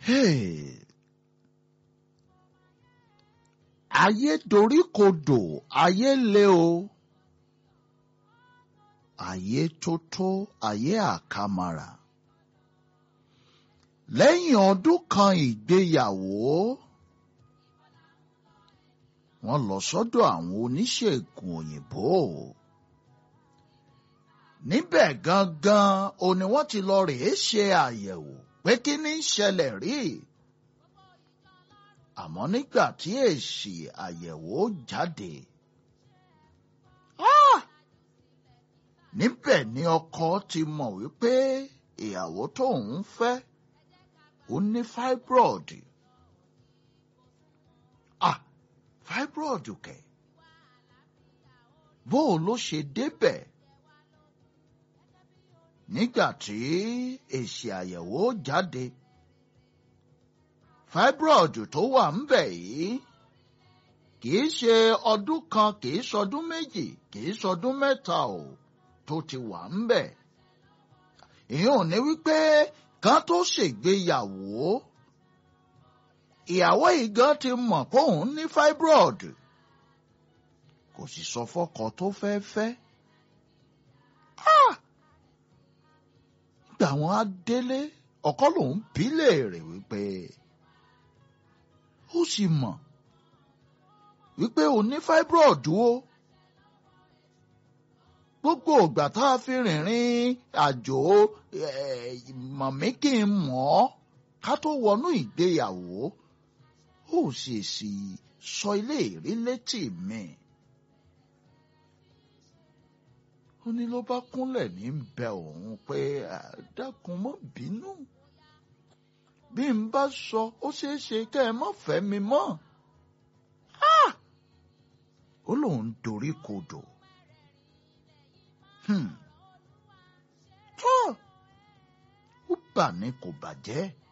Hey. ayé doríkodò ayé le o ayé tótó ayé àkàmàrà lẹ́yìn ọdún kan ìgbéyàwó wọ́n lọ sọ́dọ̀ àwọn oníṣègùn òyìnbó níbẹ̀ gangan o ni wọ́n ti lọ rèé ṣe àyẹ̀wò pé kí ní í ṣẹlẹ̀ rí àmọ́ nígbà tí èsì àyẹ̀wò jáde níbẹ̀ ni ọkọ ti mọ̀ wípé ìyàwó tóun fẹ́ ó ní fibroid ah fibroid kẹ̀ bó o ló ṣe débẹ̀ nígbà tí èsì àyẹ̀wò jáde fibroid tó wà ń bẹ̀ yìí kìí ṣe ọdún kan kìí ṣọdún méjì kìí ṣọdún mẹ́ta o tó ti wà ń bẹ̀. ìyẹn ò ní wípé kan tó ṣègbéyàwó ìyàwó yìí gan ti mọ̀ pé òun ní fibroid kò sì sọ fọ́kọ tó fẹ́ fẹ́. nígbà wọn á délé ọkọ lòun bí léèrè wípé ó sì mọ̀ wípé o ní fibroid o gbogbo ìgbà tá a fi rìnrìn àjò mọ̀mí kí n mọ̀ ọ́ ká tó wọnú ìgbéyàwó ó sì sì sọ ilé ìrí létí mi. ó ní ló bá kúnlẹ̀ ní bẹ òun pé dákun mọ́ bínú bí n bá sọ ó ṣeé ṣe kẹ́ ẹ má fẹ́ mi mọ́. ó lóun dorí kodò. tó ó bà ní kò bàjẹ́.